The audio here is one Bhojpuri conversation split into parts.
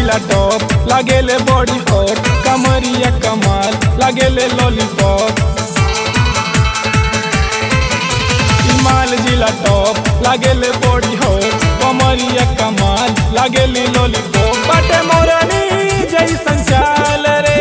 जिला टॉप लागेले बॉडी हॉट कमरिया कमाल लागेले लॉलीपॉप माल जिला टॉप लागेले बॉडी हॉट कमरिया कमाल लागेली लॉलीपॉप बाटे मोरनी जैसन चाल रे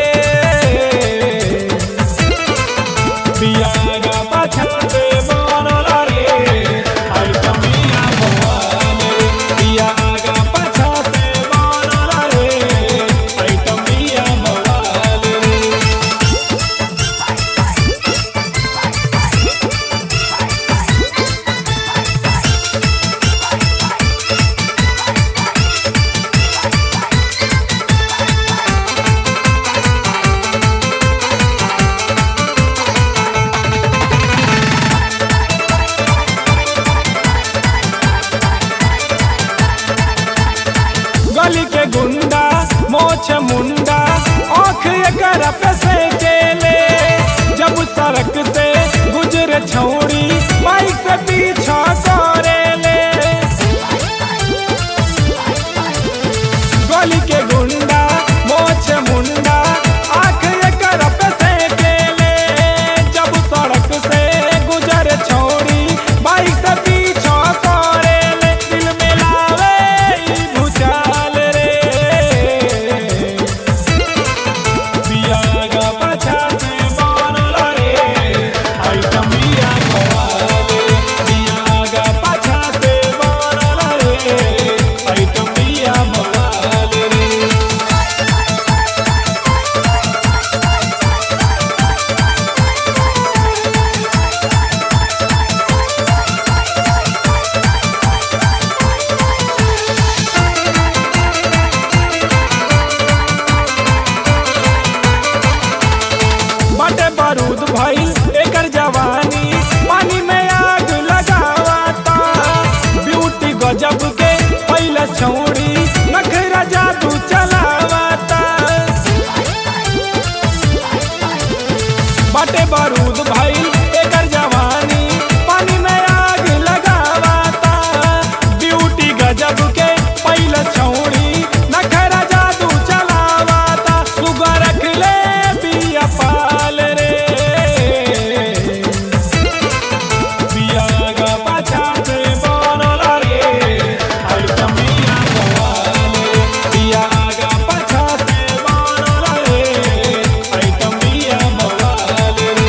बियागा पाछा से बनल रे आई कमिया भगवान रे बियागा पाछा से बनल रे आई कमिया भगवान रे गली के गुंडा मोछ मुंडा आँख एकर पे से केले जब सड़क से गुजरे छौड़ी बाइक से पीछा करेले गली के गुंडा मोछ मुंडा आँख एकर पे से केले जब सड़क से गुजरे छौड़ी बाइक से पीछा करेले दिल में लावे ई भूचाल रे बियागा पाछा से बनल रे आई कमिया खवाले बियागा पाछा से बनल रे आई कमिया भवाले रे बाटे बारूद भइल एकर जवानी पानी में आग लगावता ब्यूटी गजब के पहले छौड़ी नखरा जादू चलावता बाटे बारूद भइल एकर जवानी पानी में आग लगावता ब्यूटी गजब के पहले छौड़ी नखरा जादू चलावता सुगर रख ले बिया पाल रे बियागा पाछा से बनल रे आई कमिया गवाले बियागा पाछा से बनल रे आई कमिया गवाले रे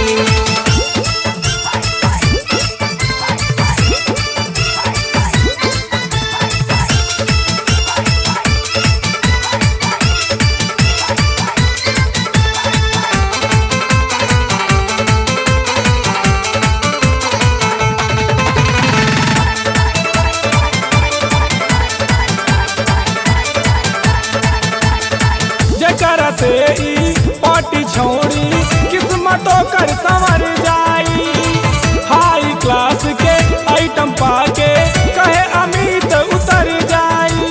जकरा से ई पार्टी छोड़ी किस्मतों कर संवर जाई हाई क्लास के आइटम पाके कहे अमित उतर जाई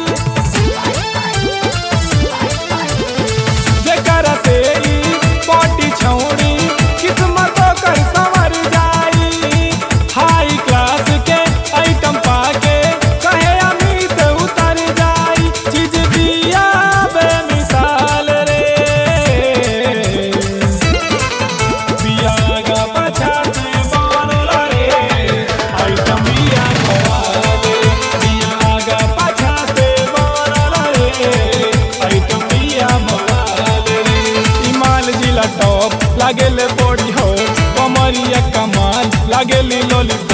जकरा से ई पार्टी छोड़ी किस्मतों कर संवर जाई हाई क्लास के आइटम पाके कहे अमित उतर जाई चीज दिया बेमिसाल रे बियागा पाछा से बनल रे आई कमिया खवाले बियागा पाछा से बनल रे आई कमिया भवाले रे इमाल जिला टॉप लागेले बॉडी हो कमरिया कमाल लागेली लॉलीपॉप